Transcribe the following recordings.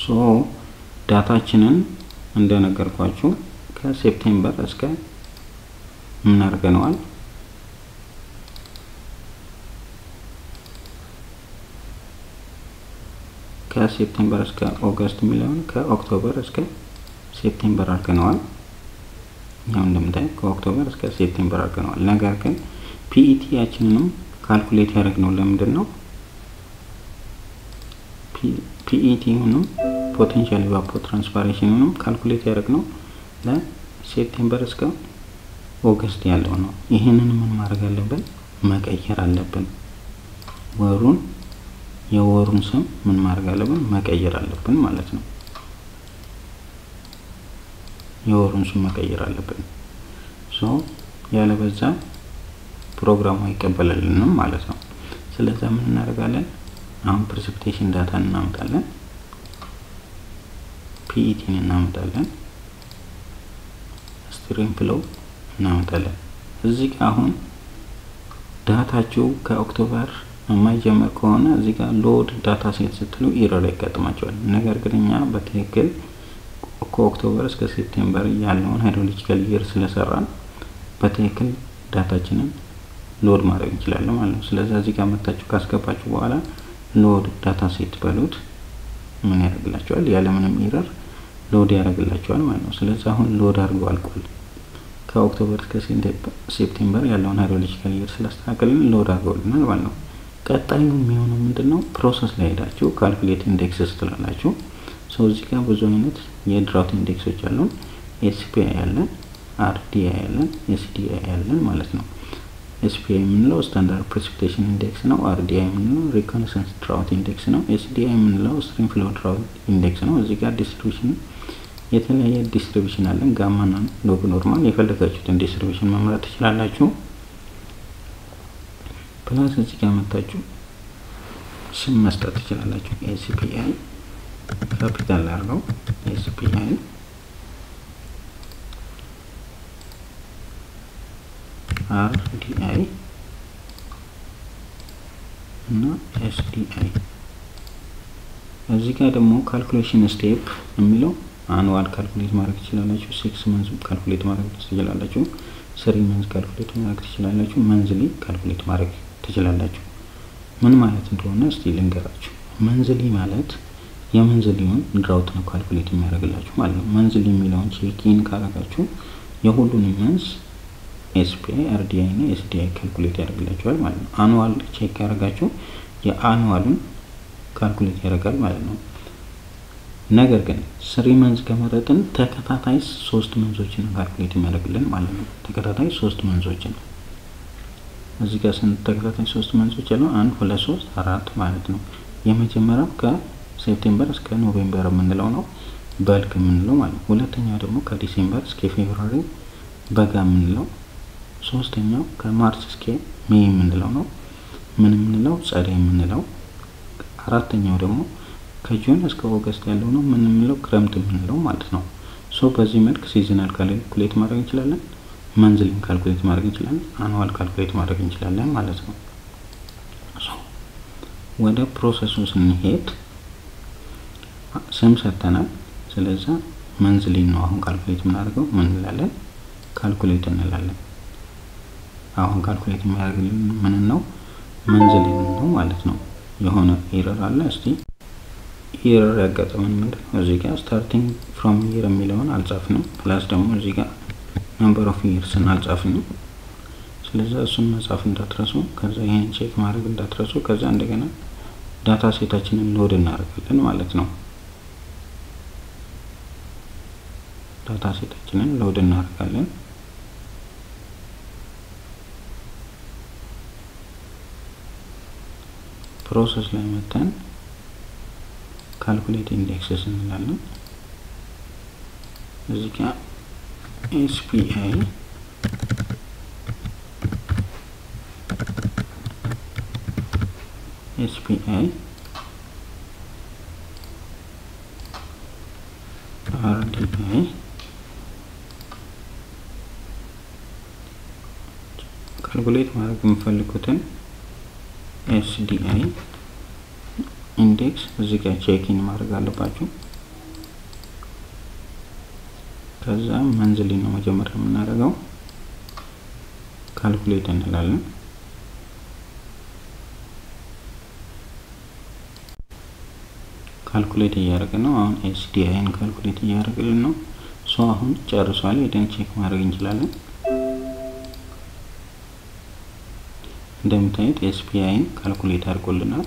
ሶ ዳታችንን እንደነገርኳችሁ ከሴፕቴምበር እስከ ምን አድርገነዋል ከሴፕቴምበር እስከ ኦገስት የሚለውን ከኦክቶበር እስከ ሴፕቴምበር አድርገነዋል። ያው እንደምታዩት ከኦክቶበር እስከ ሴፕቴምበር አድርገነዋል። ነገር ግን ፒኢቲያችንንም ካልኩሌት ያደረግነው ለምንድን ነው? ፒኢቲውንም ፖቴንሻል ኢቫፖ ትራንስፓሬሽኑንም ካልኩሌት ያደረግነው ለሴፕቴምበር እስከ ኦገስት ያለው ነው። ይህንን ምን ማድረግ አለብን? መቀየር አለብን። ወሩን የወሩን ስም ምን ማድረግ አለብን? መቀየር አለብን ማለት ነው። የወሩን ስም መቀየር አለብን። ሶ ያለበዛ ፕሮግራሙ አይቀበልልንም ማለት ነው። ስለዛ ምን እናደርጋለን? አሁን ፕሬሲፒቴሽን ዳታን እናመጣለን፣ ፒኢቲን እናመጣለን፣ ስትሪም ፍሎው እናመጣለን። እዚህ ጋር አሁን ዳታችሁ ከኦክቶበር የማይጀምር ከሆነ እዚህ ጋር ሎድ ዳታ ሴት ስትሉ ኢረር ያጋጥማቸዋል። ነገር ግን እኛ በትክክል ከኦክቶበር እስከ ሴፕቴምበር ያለውን ሃይድሮሎጂካል ይር ስለሰራን በትክክል ዳታችንን ሎድ ማድረግ እንችላለን ማለት ነው። ስለዚህ እዚህ ጋር መታችሁ ካስገባችሁ በኋላ ሎድ ዳታ ሴት በሉት ምን ያደርግላቸዋል? ያለምንም ኢረር ሎድ ያደርግላቸዋል ማለት ነው። ስለዚህ አሁን ሎድ አድርጎ አልቋል። ከኦክቶበር እስከ ሴፕቴምበር ያለውን ሃይድሮሎጂካል ይር ስላስተካከልን ሎድ አድርገውልናል ማለት ነው። ቀጣዩ የሚሆነው ምንድን ነው? ፕሮሰስ ላይ ሄዳችሁ ካልኩሌት ኢንዴክስስ ትላላችሁ። ሰው እዚህ ጋር ብዙ አይነት የድራውት ኢንዴክሶች አሉን። ኤስፒአይ ያለን፣ አርዲአይ ያለን፣ ኤስዲአይ ያለን ማለት ነው። ኤስፒአይ የምንለው ስታንዳርድ ፕሬሲፒቴሽን ኢንዴክስ ነው። አርዲአይ የምንለው ሪኮነሰንስ ድራውት ኢንዴክስ ነው። ኤስዲአይ የምንለው ስትሪም ፍሎ ድራውት ኢንዴክስ ነው። እዚህ ጋር ዲስትሪቢሽን የተለያየ ዲስትሪቢሽን አለን። ጋማና ሎግ ኖርማል የፈለጋችሁትን ዲስትሪቢሽን መምረጥ ትችላላችሁ። ፕላስ እዚህ ጋር መታችሁ ስም መስጠት ትችላላችሁ። ኤስፒአይ ካፒታል አድርገው ኤስፒአይ አርዲአይ እና ኤስዲአይ እዚህ ጋር ደግሞ ካልኩሌሽን ስቴፕ የሚለው አኑዋል ካልኩሌት ማድረግ ትችላላችሁ። ሲክስ መንዝ ካልኩሌት ማድረግ ትችላላችሁ። ስሪ መንዝ ካልኩሌት ማድረግ ትችላላችሁ። መንዝሊ ካልኩሌት ማድረግ ትችላላችሁ። ምን ማለት እንደሆነ እስቲ ልንገራችሁ። መንዝሊ ማለት የመንዝሊውን ድራውት ነው ካልኩሌት የሚያደርግላችሁ ማለት ነው። መንዝሊ የሚለውን ቼኪን ካረጋችሁ የሁሉንም መንዝ ኤስፒአይ፣ አርዲአይ እና ኤስዲአይ ካልኩሌት ያደርግላችኋል ማለት ነው። አኑዋል ቼክ ያደረጋችሁ የአኑዋሉን ካልኩሌት ያደርጋል ማለት ነው። ነገር ግን ስሪ መንዝ ከመረጥን ተከታታይ ሶስት መንዞችን ካልኩሌት የሚያደርግልን ማለት ነው። ተከታታይ ሶስት መንዞችን እዚህ ጋር ስንት ተከታታይ ሶስት መንዞች ያለው አንድ ሁለት ሶስት አራት ማለት ነው። የመጀመሪያው ከሴፕቴምበር እስከ ኖቬምበር የምንለው ነው በልግ የምንለው ማለት ነው። ሁለተኛው ደግሞ ከዲሴምበር እስከ ፌብሩዋሪ በጋ የምንለው፣ ሶስተኛው ከማርች እስከ ሜይ የምንለው ነው ምን የምንለው ጸደይ የምንለው፣ አራተኛው ደግሞ ከጁን እስከ ኦገስት ያለው ነው ምን የምንለው ክረምት የምንለው ማለት ነው። ሶ በዚህ መልክ ሲዝናል ካልኩሌት ማድረግ እንችላለን። መንዝሊን ካልኩሌት ማድረግ እንችላለን። አኑዋል ካልኩሌት ማድረግ እንችላለን ማለት ነው። ወደ ፕሮሰሱ ስንሄድ ስም ሰጥተናል። ስለዛ መንዝሊን ነው አሁን ካልኩሌት የምናደርገው ምን እንላለን? ካልኩሌት እንላለን። አሁን ካልኩሌት የሚያደርግልን ምን ነው? መንዝሊን ነው ማለት ነው። የሆነ ኤረር አለ። እስቲ ኤረር ያጋጠመን ምንድን ነው? እዚህ ጋር ስታርቲንግ ፍሮም ይር የሚለውን አልጻፍንም። ፕላስ ደግሞ እዚህ ጋር ነምበር ኦፍ ይርስን አልጻፍንም። ስለዚ እሱን መጻፍ እንዳትረሱ። ከዛ ይህን ቼክ ማድረግ እንዳትረሱ። ከዛ እንደገና ዳታ ሴታችንን ሎድ እናደርጋለን ማለት ነው። ዳታ ሴታችንን ሎድ እናደርጋለን። ፕሮሰስ ላይ መተን ካልኩሌት ኢንዴክስስ እንላለን። እዚህ ጋር ኤስፒአይ ኤስፒአይ አርዲአይ ካልኩሌት ማድረግ የምፈልጉትን ኤስዲአይ ኢንዴክስ እዚህ ጋር ቼኪን ማድረግ አለባችሁ። ከዛ መንዝሊ ነው መጀመሪያ የምናደርገው ካልኩሌት እንላለን። ካልኩሌት እያደረግን ነው። አሁን ኤስዲአይን ካልኩሌት እያደረግልን ነው። ሶ አሁን ጨርሷል። ሄደን ቼክ ማድረግ እንችላለን። እንደምታዩት ኤስፒአይን ካልኩሌት አድርጎልናል።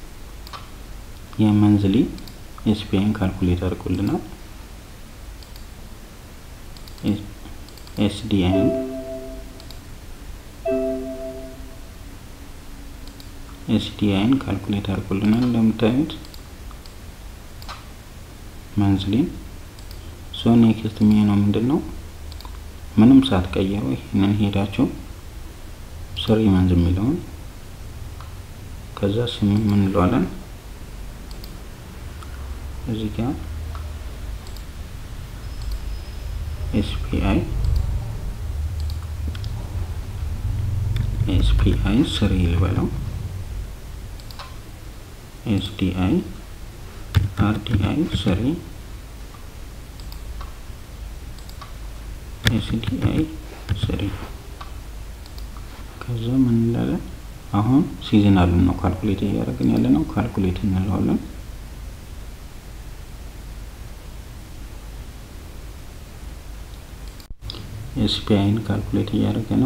የመንዝሊ ኤስፒአይን ካልኩሌት አድርጎልናል። ኤስዲአይን ኤስዲአይን ካልኩሌት አድርጎልናል እንደምታዩት መንዝሊን ሶ ኔክስት የሚሆነው ምንድን ነው? ምንም ሳትቀይሩ ይህንን ሄዳችሁ ስሪ መንዝ የሚለውን ከዛ ስም ምን እንለዋለን? እዚህ ጋር ኤስፒአይ ኤስፒአይ ስሪ ልበለው ኤስዲአይ አርዲአይ ስሪ ኤስዲአይ ስሪ ከዛ ምን እንላለን? አሁን ሲዝናሉን ነው ካልኩሌት እያደረግን ያለ ነው። ካልኩሌት እንለዋለን። ኤስፒአይን ካልኩሌት እያደረገ ነው።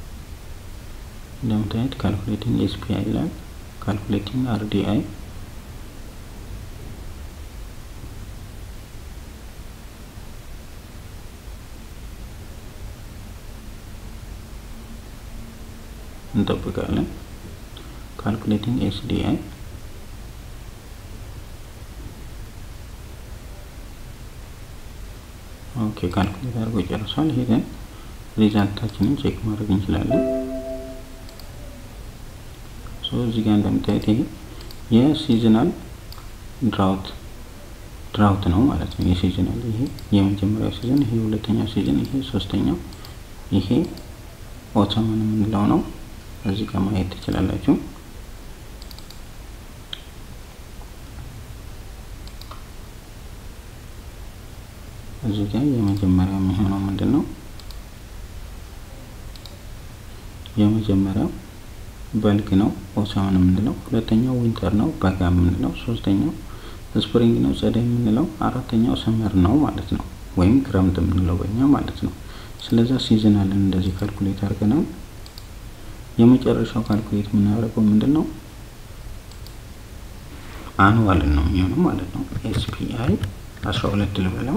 እንደምታዩት ካልኩሌቲንግ ኤስፒአይ ይላል። ካልኩሌቲንግ አርዲአይ እንጠብቃለን። ካልኩሌቲንግ ኤስዲአይ ኦኬ፣ ካልኩሌት አድርጎ ጨርሷል። ሄደን ሪዛልታችንን ቼክ ማድረግ እንችላለን። ሶ እዚህ ጋር እንደምታዩት ይሄ የሲዝናል ድራውት ድራውት ነው ማለት ነው። የሲዝናል ይሄ የመጀመሪያው ሲዝን፣ ይሄ ሁለተኛው ሲዝን፣ ይሄ ሶስተኛው፣ ይሄ ኦተምን የምንለው ነው። እዚህ ጋር ማየት ትችላላችሁ። እዚህ ጋር የመጀመሪያው የሚሆነው ምንድን ነው? የመጀመሪያው በልግ ነው ኦሰምን የምንለው፣ ሁለተኛው ዊንተር ነው በጋ የምንለው፣ ሶስተኛው ስፕሪንግ ነው ጸደይ የምንለው፣ አራተኛው ሰመር ነው ማለት ነው፣ ወይም ክረምት የምንለው በኛ ማለት ነው። ስለዛ ሲዝናልን እንደዚህ ካልኩሌት አድርገናል። የመጨረሻው ካልኩሌት የምናደርገው ምንድን ነው? አኑዋልን ነው የሚሆነው ማለት ነው። ኤስፒአይ አስራ ሁለት ልበለው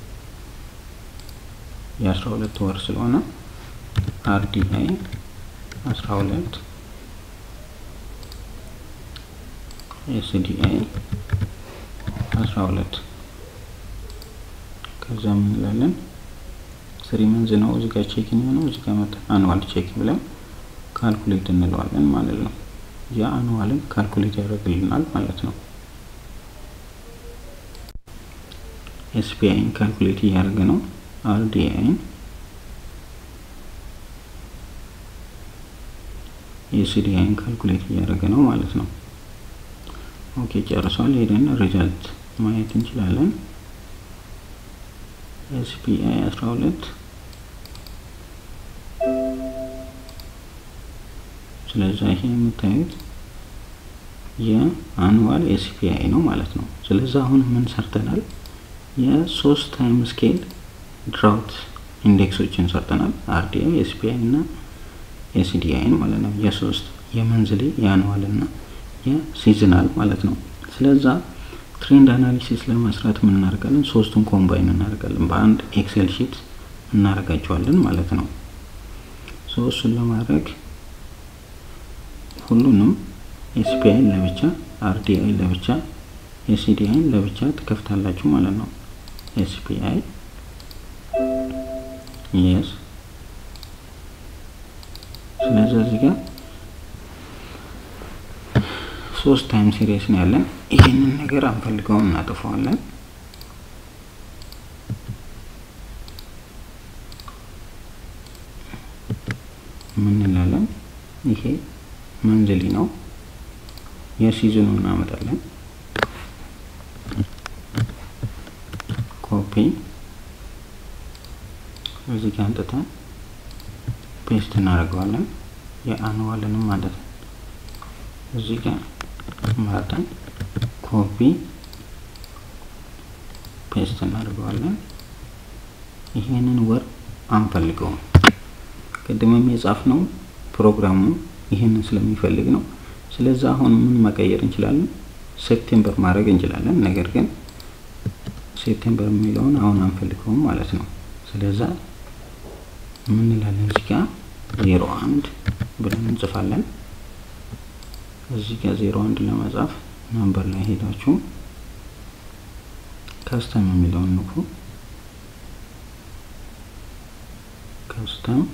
የአስራ ሁለት ወር ስለሆነ አርዲአይ አስራ ሁለት ኤስዲአይ አስራ ሁለት ከዛ ምን እንላለን? ስሪ መንዝ ነው እዚህ ጋር ቼክ የሚሆነው እዚህ ጋር መጣ አኑዋል ቼክ ብለን ካልኩሌት እንለዋለን ማለት ነው። ያ አኑዋልን ካልኩሌት ያደርግልናል ማለት ነው። ኤስፒአይን ካልኩሌት እያደረገ ነው። አርዲአይን የሲዲአይን ካልኩሌት እያደረገ ነው ማለት ነው። ኦኬ ጨርሷል። ሄደን ሪዛልት ማየት እንችላለን። ኤስፒአይ 12 ስለዚህ ይሄ የምታዩት የአኑዋል ኤስፒአይ ነው ማለት ነው። ስለዚህ አሁን ምን ሰርተናል? የሶስት ታይም ስኬል ድራውት ኢንዴክሶችን ሰርተናል። አርዲአይ፣ ኤስፒአይ እና ኤስዲአይን ማለት ነው። የሶስት የመንዝሊ የአኑዋል እና የሲዝናል ማለት ነው። ስለዛ ትሬንድ አናሊሲስ ለመስራት ምን እናደርጋለን? ሶስቱን ኮምባይን እናደርጋለን። በአንድ ኤክሴል ሺት እናደርጋቸዋለን ማለት ነው። ሶ እሱን ለማድረግ ሁሉንም ኤስፒአይን ለብቻ አርዲአይ ለብቻ ኤስዲአይን ለብቻ ትከፍታላችሁ ማለት ነው። ኤስፒአይ የስ ስለዚህ እዚህ ጋር ሶስት ታይም ሲሪየስ ነው ያለን። ይህንን ነገር አንፈልገውም እናጥፈዋለን። ምን እንላለን? ይሄ መንዝሊ ነው። የሲዝኑ እናመጣለን። ኮፒ እዚህ ጋር አንጥተን ፔስት እናደርገዋለን። የአንዋልንም ማለት ነው። እዚህ ጋር መርጠን ኮፒ ፔስት እናደርገዋለን። ይሄንን ወር አንፈልገውም። ቅድምም የጻፍነው ፕሮግራሙ ይህንን ስለሚፈልግ ነው። ስለዚህ አሁን ምን መቀየር እንችላለን? ሴፕቴምበር ማድረግ እንችላለን። ነገር ግን ሴፕቴምበር የሚለውን አሁን አንፈልገውም ማለት ነው። ስለዛ ምን እንላለን? እዚህ ጋር ዜሮ አንድ ብለን እንጽፋለን። እዚህ ጋር ዜሮ አንድ ለመጻፍ ነምበር ላይ ሄዳችሁ ከስተም የሚለውን ንኩ። ከስተም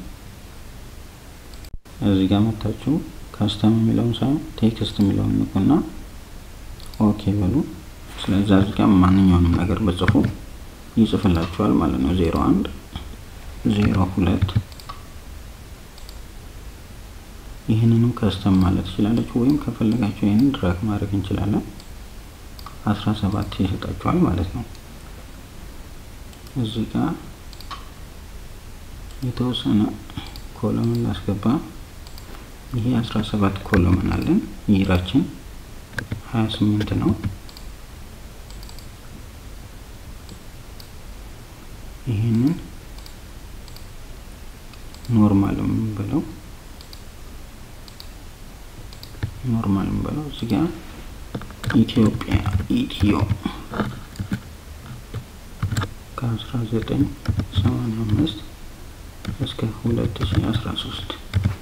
እዚህ ጋር መታችሁ ከስተም የሚለውን ሳይሆን ቴክስት የሚለውን ንኩና ኦኬ በሉ። ስለዚህ እዚህ ጋር ማንኛውንም ነገር በጽፉ ይጽፍላችኋል ማለት ነው። ዜሮ አንድ ዜሮ ሁለት ይህንንም ከስተም ማለት ትችላለች፣ ወይም ከፈለጋችሁ ይህንን ድራግ ማድረግ እንችላለን። አስራ ሰባት ይሰጣችኋል ማለት ነው። እዚህ ጋር የተወሰነ ኮለምን ላስገባ። ይሄ አስራ ሰባት ኮለምን አለን። ይራችን ሀያ ስምንት ነው። ይህንን ኖርማል የምንበለው ኖርማል የምንበለው እዚህ ጋር ኢትዮጵያ ኢትዮ ከአስራ ዘጠኝ ሰማንያ አምስት እስከ ሁለት ሺ አስራ ሶስት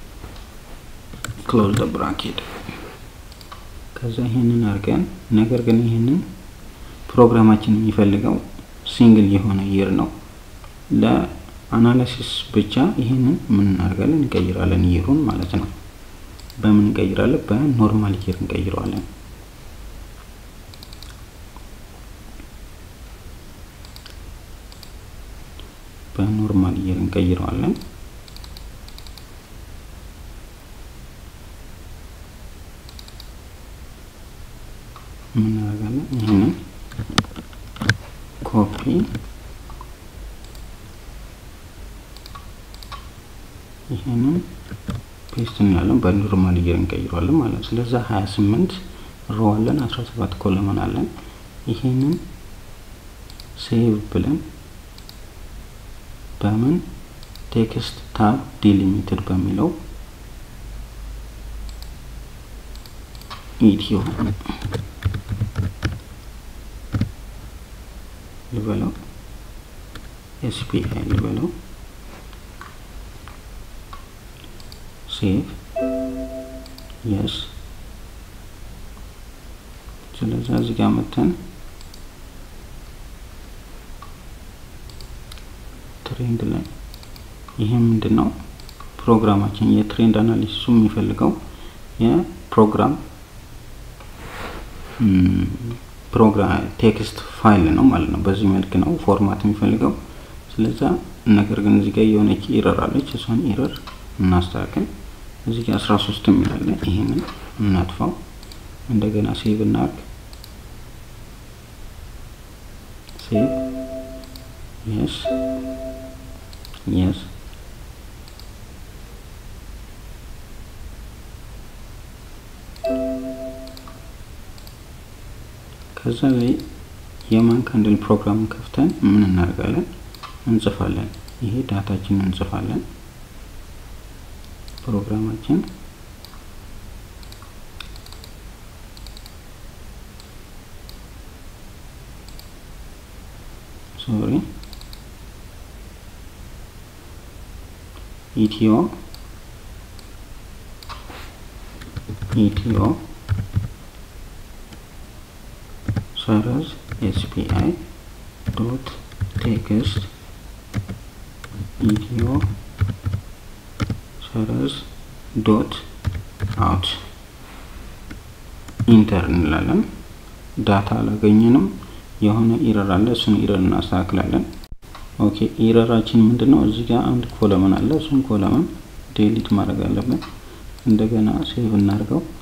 ክሎዝ ደ ብራኬት ከዛ ይሄንን አድርገን ነገር ግን ይሄንን ፕሮግራማችን የሚፈልገው ሲንግል የሆነ ይር ነው። ለአናሊሲስ ብቻ ይሄንን ምን እናደርጋለን? እንቀይራለን ይሩን ማለት ነው። በምን እንቀይራለን? በኖርማል ይር እንቀይረዋለን። በኖርማል ይር እንቀይረዋለን። ምን እናደርጋለን? ይህንን ኮፒ ይህንን ፔስት እንላለን። በኖርማል ይር እንቀይረዋለን ማለት ነው። ስለዛ 28 ሮ አለን፣ 17 ኮለመን አለን። ይህንን ሴቭ ብለን በምን ቴክስት ታብ ዲሊሚትድ በሚለው ኢትዮ ልበለው ኤስፒአይ ልበለው ሴቭ የስ ስለዚህ እዚህ ጋር መተን ትሬንድ ላይ ይሄ ምንድን ነው ፕሮግራማችን የትሬንድ አናሊሲሱ የሚፈልገው የፕሮግራም ፕሮግራም ቴክስት ፋይል ነው ማለት ነው። በዚህ መልክ ነው ፎርማት የሚፈልገው። ስለዛ ነገር ግን እዚህ ጋር የሆነች ኢረር አለች። እሷን ኢረር እናስተካከል። እዚህ ጋር 13 የሚላለ ይሄንን እናጥፋው። እንደገና ሴቭ እናርግ። ሴቭ የስ የስ ከዛ ላይ የማን ካንድል ፕሮግራም ከፍተን ምን እናደርጋለን? እንጽፋለን። ይሄ ዳታችንን እንጽፋለን። ፕሮግራማችን ሶሪ ኢትዮ ኢትዮ ሰረዝ ኤስፒአይ ዶት ቴክስት ኢትዮ ሰረዝ ዶት አውት ኢንተር እንላለን። ዳታ አላገኘንም። የሆነ ኢረር አለ። እሱን ኢረር እናስተካክላለን። ኦኬ ኢረራችን ምንድን ነው? እዚህ ጋር አንድ ኮለመን አለ። እሱን ኮለመን ዴሊት ማድረግ አለብን። እንደገና ሴቭ እናድርገው።